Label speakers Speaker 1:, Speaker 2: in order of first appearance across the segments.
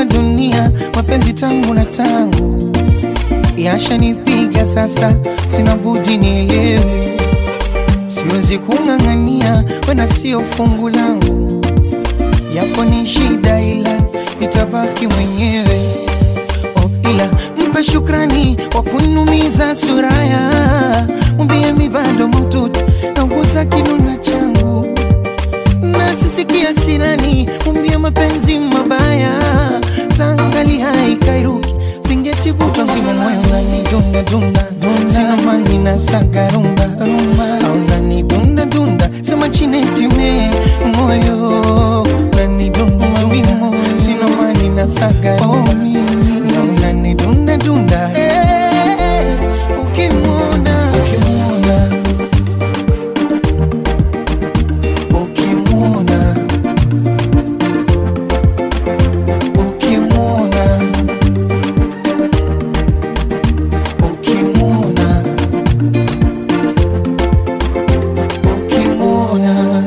Speaker 1: nimeifunga dunia, mapenzi tangu na tangu yashanipiga sasa, sina budi nielewe, siwezi kung'ang'ania, wena sio fungu langu, yako ni shida, ila nitabaki mwenyewe. Oh, ila mpe shukrani kwa kunumiza suraya, mwambie mi bado maututi nauguza kinuna changu na sisikia sirani, mwambie mapenzi mabaya tangali haikairuki singetivutwa nzima moyo nani dunda dunda sina mani na saga rumba rumba au nani dunda dunda sema chinetime moyo nani dunda wimo sina mani na saga rumba au nani dunda dunda Eh, ukimwona ukimwona ukimwona ukimwona ukimwona ukimwona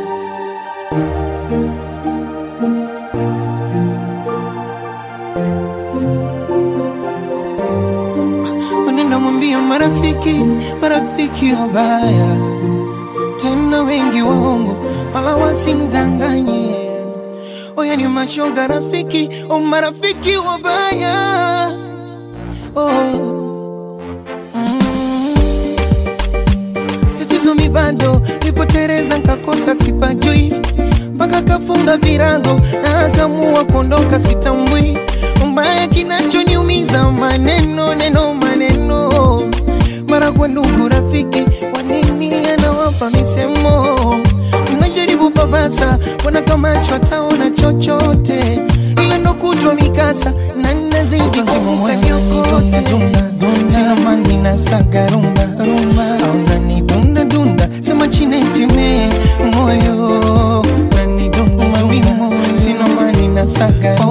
Speaker 1: Unaenda mwambia marafiki, marafiki wabaya tena wengi waongo, wala wasimdanganye. Oya ni mashoga rafiki, o marafiki wabaya oh. mm. Tatizo mi bado nipotereza, nkakosa sipajui, mpaka kafunga virago na akamua kuondoka, sitambui mbaya kinachoniumiza maneno neno maneno mara kwa ndugu rafiki, kwa nini anawapa misemo? Mnajaribu babasa, wana kama taona chochote, ila ndo kutwa mikasa na nazidi kumpa vyokote. Sina mani na saga rumba rumba, au nani dunda dunda, sema chinetime moyo nani dunda wimo, sina mani na saga